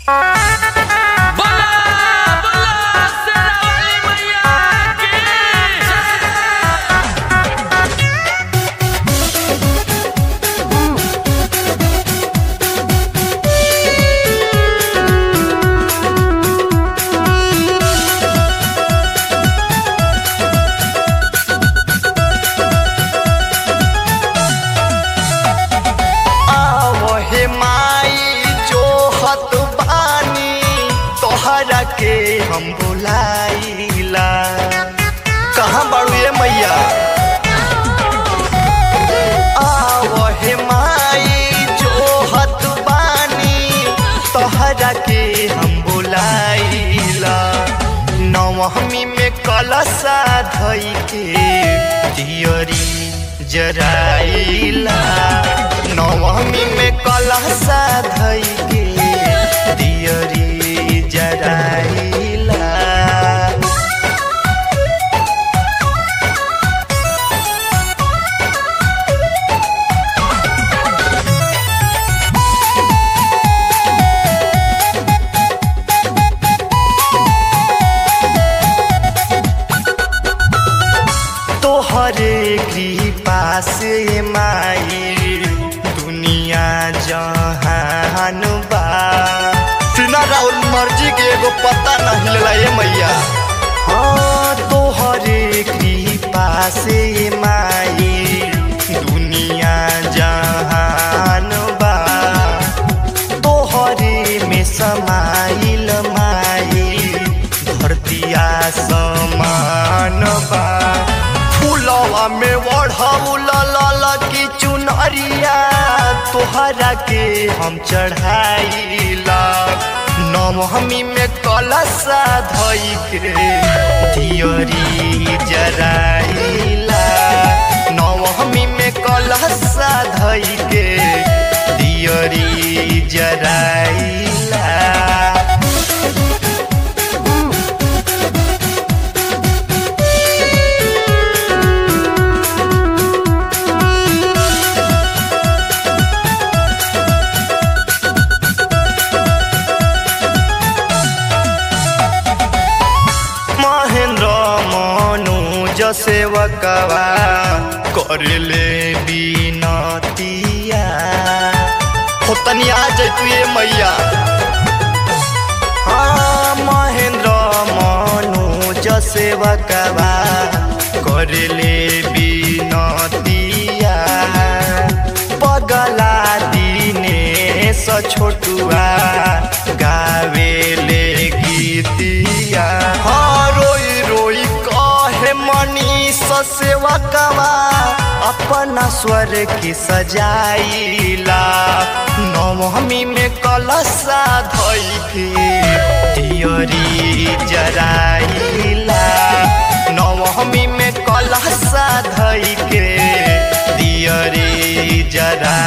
बोला बोला शेरावाली मैया की आवहे माई जो हत बानी तोहरा के हम बुलाइला कहाँ बाड़ू ये मैया आवहे माई जो हत बानी तोहरा के हम बुलाइला नवमी में कलशा धई के दियरी जराइला नवमी में कलशा धई के दियरी जराइला तोहरे कृपा से माई दुनिया जहान बा सुना राहुल मर्जी के एगो पता नहीं लेला ये मैया हाँ तोहरे कृपा से माई दुनिया जहान बा तोहरे में समाइल माई धरतिया समान बा फूलवा में बढ़ौल लल की चुनरिया तोहरा के हम चढ़ाइला नवमी में कलशा धई के दियरी जराइला नवमी में कलशा धई के दियरी जराइला महेंद्र मनोज सेवकवा करले बिनतिया हो तनी आ जैतू ये मैया हाँ महेंद्र मनोज सेवकवा करले बिनतिया पगला दिने स छोटुआ गावेले गीतिया हाँ रोई रोई कहे मनीष सेवकवा अपना स्वर की सजाइला नवमी में कलशा धई के दियरी जराइला नवमी में कलशा धई के दियरी जरा